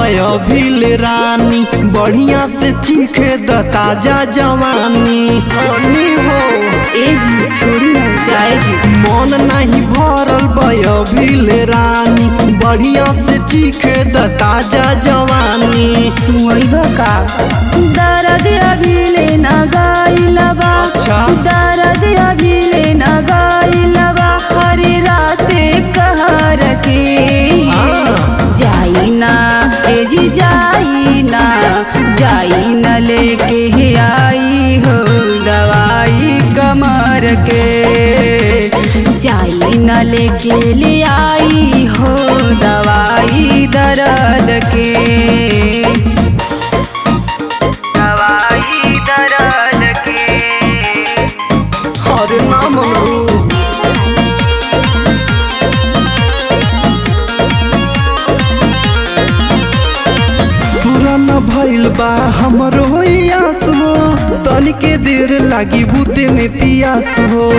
भइल रानी बढ़िया से चीखे द ताजा जवानी हनी हो ए जी छोड़ी ना जाएगी मन नहीं भरल भइल रानी बढ़िया से चीखे द ताजा जवानी वही का दर्द अभी ले ना गाइलबा अच्छा। दर्द अभी ले ना गाइलबा हरे राते कहर के हाँ। जाई ना ए जी जाई ना जाई न लेके आई हो दवाई कमर के जाई न लेके ले आई हो दवाई दर्द के दवाई दर्द के हरे नाम रू पुराना भइल बा हमरो आस हो तनिके देर लागी बूते में पियास हो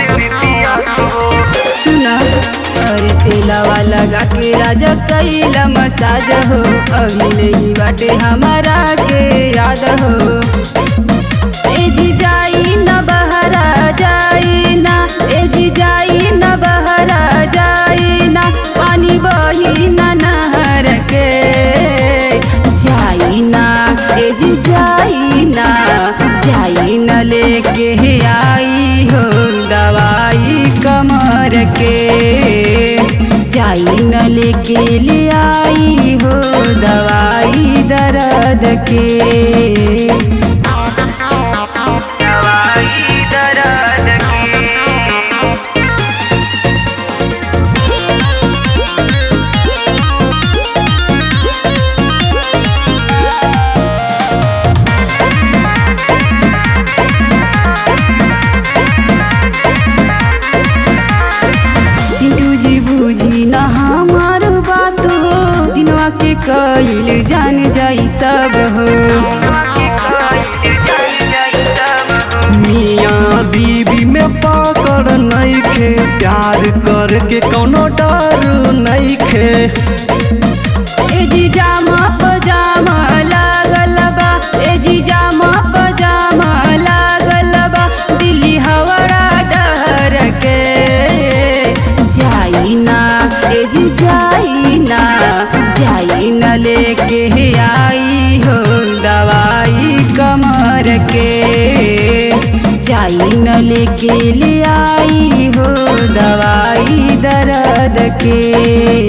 सुना अरे तेलावा लगा के राजा कैला मसाज हो अभी ले ही बाटे हमारा के याद हो ए जी जाई न बहरा जाई ना ए जी जाई न बहरा जाई ना पानी बही न नहर के जाई ना ए जी जाई ना जाई न लेके आई हो दवाई कमर के जाई न लेके ले आई हो दवाई दर्द के दवाई दर्द के सिंटू जी बूझी न हमार बात हो दिनवा के कइल जान जाई सब हो मियाँ बीबी में पकड़ नइखे प्यार करके कौनो डर नइखे ए जी जामा पजामा लागल बा ए जी जामा पजामा लागल बा दिल्ली हवड़ा डर के जाई ना ए जी जाई ना जाई न लेके आई हो दवाई कमर के जाई न लेके ले आई हो दवाई दर्द के